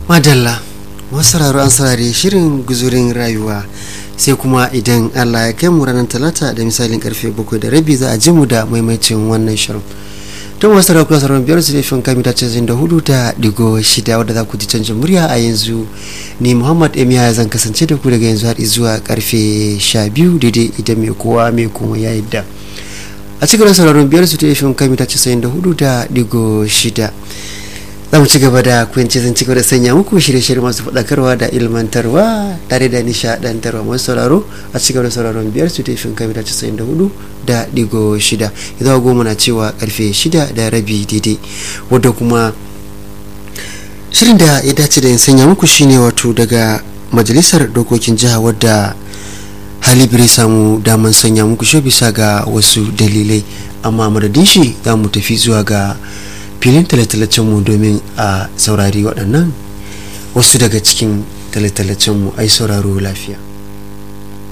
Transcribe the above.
madalla masu sauraro an saurare shirin guzurin rayuwa sai kuma idan allah ya kai mu ranar talata da misalin karfe bakwai da rabi za a ji mu da maimacin wannan shirin don wasu sauraro kuma sauran biyar su ne fin kamita canjin da hudu da digo shida wadda za ku ji canjin murya a yanzu ni muhammad emiya zan kasance da ku daga yanzu har zuwa karfe sha biyu daidai idan mai kowa mai kuma ya yadda a cikin sauraron biyar su ta yi fin kamita casa'in da hudu da digo shida za mu ci gaba da kwanci zan ci gaba da sanya muku shirye-shirye masu faɗakarwa da ilmantarwa tare da nishaɗantarwa masu sauraro a ci gaba da sauraron biyar su taifin kamita casa'in da hudu da digo shida idan goma na cewa karfe shida da rabi daidai wadda kuma shirin da ya dace da in sanya muku shine wato daga majalisar dokokin jiha wadda hali bai samu daman sanya muku shi bisa ga wasu dalilai amma madadin shi za mu tafi zuwa ga filin mu domin a saurari waɗannan wasu daga cikin mu ai sauraro lafiya